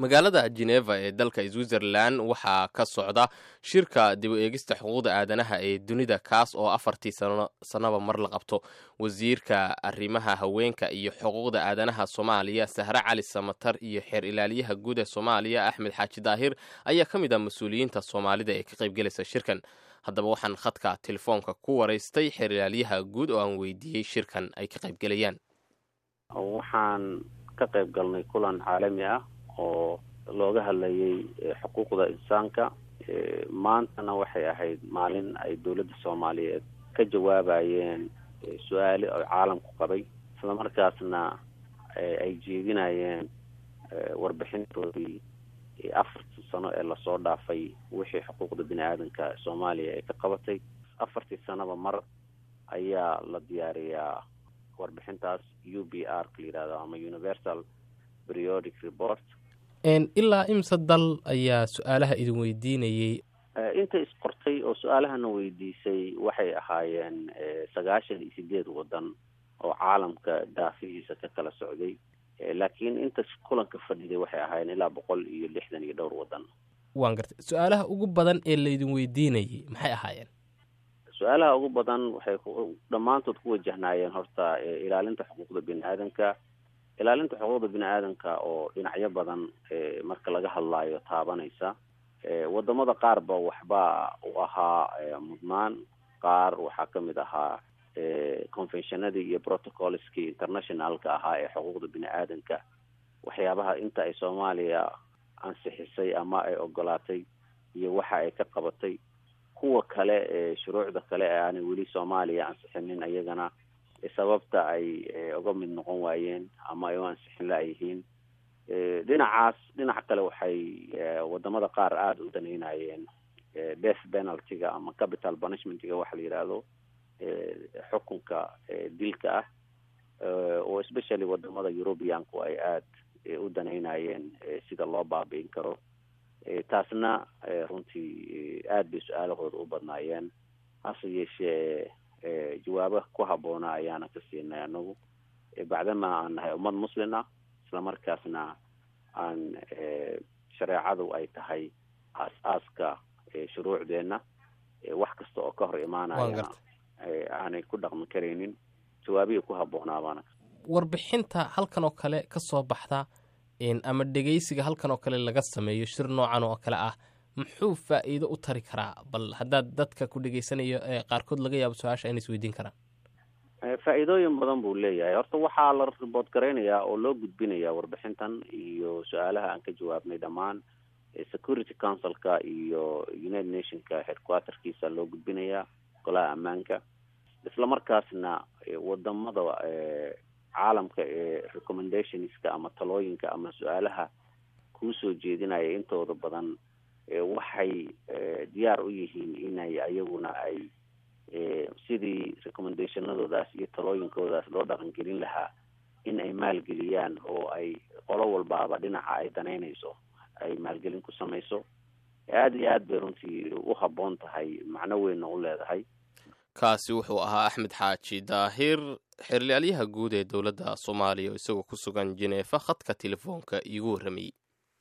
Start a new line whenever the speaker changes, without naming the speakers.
magaalada geneva ee dalka switzerland waxaa ka socda shirka dib u eegista xuquuqda aadanaha ee dunida kaas oo afartii sannaba mar la qabto wasiirka arrimaha haweenka iyo xuquuqda aadanaha soomaaliya sahre cali samatar iyo xeer ilaaliyaha guud ee soomaaliya axmed xaaji daahir ayaa ka mid ah mas-uuliyiinta soomaalida ee ka qaybgelaysa shirkan haddaba waxaan khadka telefoonka ku waraystay xeer ilaalyaha guud oo aan weydiiyey shirkan ay ka qaybgelayaan
waxaan ka qayb galnay kulan caalami ah oo looga hadlayay xuquuqda insaanka maantana waxay ahayd maalin ay dowladda soomaaliyeed ka jawaabayeen su-aale oo caalamku qabay isla markaasna ay jeedinayeen warbixintoodii afartii sano ee lasoo dhaafay wixii xuquuqda bini aadanka soomaaliya ay ka qabatay afartii sanaba mar ayaa la diyaariyaa warbixintaas u b r ka yidhahdo ama universal periodic report
ilaa imse dal ayaa su-aalaha idin weydiinayey
inta isqortay oo su-aalahana weydiisay waxay ahaayeen sagaashan iyo sideed waddan oo caalamka daafihiisa ka kala socday laakiin inta kulanka fadhiday waxay ahaayeen ilaa boqol iyo lixdan iyo dhowr waddan
waan gartay su-aalaha ugu badan ee laydin weydiinayay maxay ahaayeen
su-aalaha ugu badan waxay dhammaantood ku wajahnaayeen horta ilaalinta xuquuqda bini aadanka ilaalinta xuquuqda bini aadanka oo dhinacyo badan marka laga hadlaayo taabanaysa wadamada qaarba waxba u ahaa mudnaan qaar waxaa ka mid ahaa conventionadii iyo protocolskii internationalka ahaa ee xuquuqda bini aadanka waxyaabaha inta ay soomaaliya ansixisay ama ay ogolaatay iyo waxa ay ka qabatay kuwa kale ee shuruucda kale ee aanay weli soomaaliya ansixinin iyagana sababta ay uga mid noqon waayeen ama ay u ansixin la-yihiin dhinacaas dhinac kale waxay wadamada qaar aada u danaynayeen death penaltyga ama capital punishmentga waxa la yidhaahdo xukunka dilka ah oo especially wadamada europeanku ay aada u danaynayeen sida loo baabi'in karo taasna runtii aada bay su-aalahooda u badnaayeen hase yeeshee jawaabo ku habboona ayaana ka siinay anagu bacdama aan nahay ummad muslin ah isla markaasna aan shareecadu ay tahay aas-aaska shuruucdeenna wax kasta oo ka hor imaanaya aanay ku dhaqmi karaynin jawaabihii ku habboonaabana
warbixinta halkan oo kale ka soo baxda ama dhegaysiga halkan oo kale laga sameeyo shir noocan oo kale ah muxuu faa'iido u tari karaa bal haddaad dadka ku dhegaysanayo qaarkood laga yaabo su-aasha inay isweydiin karaan
faa-iidooyin badan buu leeyahay horta waxaa la ribood garaynayaa oo loo gudbinayaa warbixintan iyo su-aalaha aan ka jawaabnay dhammaan security councilka iyo united nationka headquarterkiisa loo gudbinayaa golaha ammaanka isla markaasna wadamada caalamka ee recommendationska ama talooyinka ama su-aalaha kuusoo jeedinaya intooda badan waxay diyaar u yihiin inay ayaguna ay sidii recommendationadoodaas iyo talooyinkoodaas loo dhaqangelin lahaa in ay maalgeliyaan oo ay qolo walbaaba dhinaca ay danaynayso ay maalgelin ku samayso aada iyo aad bay runtii u habboon tahay macno weynna u leedahay
kaasi wuxuu ahaa axmed xaaji daahir xeerlaalyaha guud ee dowladda soomaaliya oo isagoo ku sugan jeneefa khadka telefoonka iigu warramayey